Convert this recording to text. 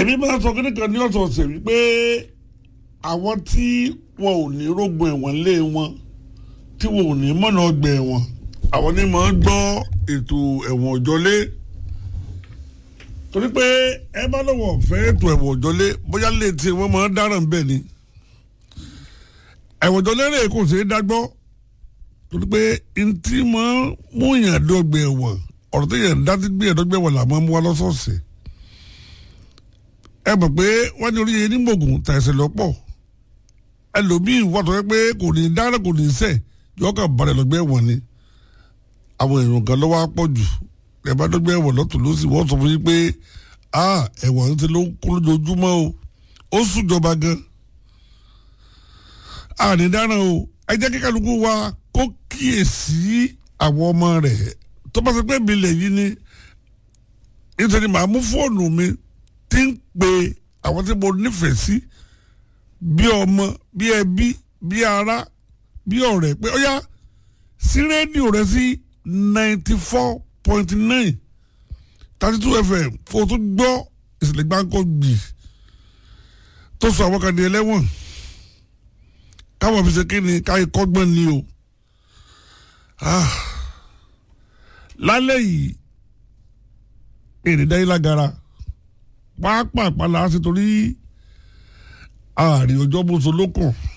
èmi máa sọ kíní kan ní ọ̀sọ̀ọ̀sẹ̀ wípé àwọn tí wọn ò ní rógun ẹ̀wọ̀n lé wọn tí wọn ò ní mọ̀nà ọgbà ẹ̀wọ̀n àwọn ni máa ń gbọ́ ètò ẹ̀wọ̀n òjọ́lé torí pé ẹ bá lọ́wọ́ fẹ́ ètò ẹ̀wọ̀n òjọ́lé bóyá lè tí wọ́n máa ń dáràn bẹ́ẹ̀ ni ẹ̀wọ̀n òjọ́lé rẹ̀ kò ṣeé dágbọ́ torí pé ntí máa ń mú yàn dọ́gbẹ̀ ẹ̀wọ̀n ọ̀rọ̀ tó yàn dá ti gbé ẹ̀dọ́gbẹ̀ ẹ̀wọ̀n làwọn mú wa lọ́sọ̀ọ̀sẹ̀ ẹ mọ̀ pé wọ́n ní orí yẹn ní gbòògùn tàìsẹ̀ lọ́pọ̀ ẹlòmíì wà tó yẹ pé kò ní dáná kò ní sẹ̀ yọ kàn balẹ̀ lọ́gbẹ́ ẹ̀wọ̀n ni àwọn èèyàn kan lọ́wọ́ á pọ̀ jù ẹ bá dọ́gbẹ́ ẹ̀wọ̀n lọ́tún ló sì wọ́n sọ fún yín pé ẹ̀wọ̀n ti ló ń kú lójoojúmọ́ o ó sùjọba gan àní dáná o ẹ jẹ́ kí kálukú wa kó kíyèsí àwọn ọmọ rẹ̀ tó bá ṣe pé mi lè yí ni nítorí màá mú fóònù mi tí ń pe àwọn tí mo nífẹ̀ẹ́ sí bí ọmọ bí ẹbí bí ará bí ọ̀rẹ́ pé ó yá sí rédíò rẹ sí ninety four point nine thirty two fm fún o tún gbọ́ ìṣẹ̀lẹ̀ gbáǹkọ́ gbì tó sọ àwọn kan di ẹlẹ́wọ̀n káwọn fi ṣe kí ni káyọ̀ kọ́gbọ́n ni o lálẹ́ yìí èrè dáyé lágara pàápàá la ṣe torí ààrẹ ọjọ́ bóso lókàn